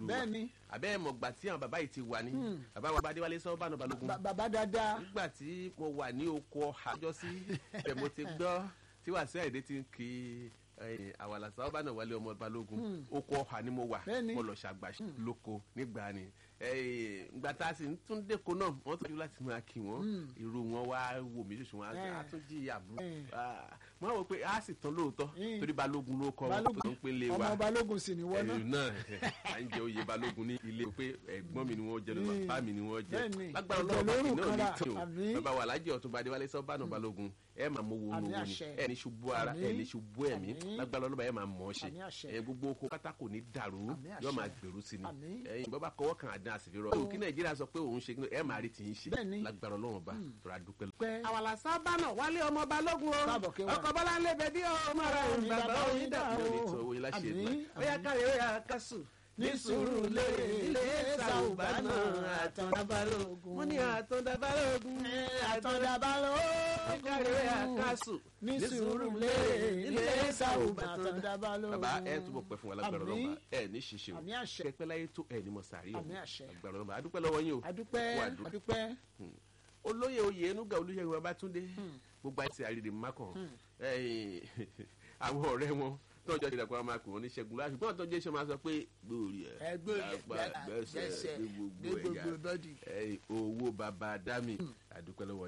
ìlú wa Bẹ́ẹ̀ni. àbẹ́ ẹ̀ mọ̀gbà tí àwọn bàbá yìí ti wà ní bàbá wa Adéwálé Sọ́bànú Balógun Ba- bàbá dáadáa nígbà tí mo wà ní oko ọ̀hà jọ sí ẹ̀ mo ti gbọ́ tí Wàsíù Àyìndé ti ń kí àwàlà Sọ́bànú Wálé ọmọ Balógun oko ọ̀hà ni mo wà Bẹ́ẹ̀ni. mo lọ ṣàgbà lóko nígbà ni Eh, ìgbà tá a sì ń tún dẹ́ko náà wọ́n tọ́jú láti máa kí wọ́n irú wọn wá wò mí ṣoṣo wọn Eh. á tún jí àbúrò Eh. wọ́n á wò pé a sì tán lóòótọ́ Mm. torí Balógun ló kọ́ wọn tó ń pélé wa ọmọ balógun sì ni wọ́n náà ẹ̀yìn náà à ń jẹ oyè balógun ní ilé pé ẹ̀gbọ́n mi ni wọ́n jẹ lọ Mm. bàbá mi ni wọ́n jẹ Bẹ́ẹ̀ni. lágbára Ẹ̀jẹ̀ ọlọ́run bá lórúkọ kìnìún ní rà. tí o Àmín. bàbá wa alájẹ ọ̀tún bá adéwálé sọ́bànú balógun ẹ máa mọ wo Àmín owó ni àṣẹ. ẹ ní ṣubú ara ẹ Àmín. ní ṣubú ẹ̀mí Àmín. lágbára ọlọ́ba ẹ máa mọ̀ ọ́ ṣe Àmín àṣẹ. ẹ gbogbo oko pátá kò ní dàrú Àmín àṣẹ. yóò máa gbèrú sí ni Àmín. ẹ̀yin bọ́ bá kọwọ́ kan àdán àsìfirọ́ o kí nàìjíríà sọ pé òun ṣe kí ẹ máa rí tìyín ṣe Bẹ́ẹ̀ni. lágbára ọlọ́run ọba tó ra dúpẹ́ lọ. pẹ́ àwàlà sábànà wálé ọmọ balógun o Káàbọ̀ kí wọ́n. ọkọ̀ bọ́lá ń lé bẹ́bí ọmọ rẹ̀ ń bàbá oyin dà mi ò ní o. tọ́ owó yín láṣẹ Àmín. ìdúrà ó yá káre ó yá kásù ní sùúrù lérè ilé sàùbánà àtọ̀dá balógun. wọ́n ní àtọ̀dá balógun àtọ̀dá balógun. káre ó yá kásù ní sùúrù lérè ilé sàùbánà àtọ̀dá balógun. bàbá ẹ túbọ̀ pẹ́ fún wa lágbára Àmín. ọlọ́ba ẹ ní ṣiṣẹ́ o Àmín àṣẹ. kẹpẹ́ láyé tó ẹ ní mọ̀ sàárì o Àmín àṣẹ. lágbára ọlọ́ba adúpẹ́ lọ́wọ́ yín o adúpẹ́ Kú àdúrà. adúpẹ́. olóyè oyè enuga olùyẹ̀wò babátúndé gbogbo àti àrídì mákàn àwọn ọ̀rẹ́ wọn tọ́jọ́ ti dàpọ̀ máa pè wọ́n ní ṣẹ́gun láti gbọ́n tọ́jọ́ iṣẹ́ máa sọ pé gbòòrì ẹ̀ Ẹgbẹ́ lápá gbẹ́sẹ̀ gbẹ́sẹ̀ gbé gbé gbogbo gbogbo ẹ̀yà bọ́dì. ẹ̀, owó baba dami àdúpẹ́ lọ́wọ́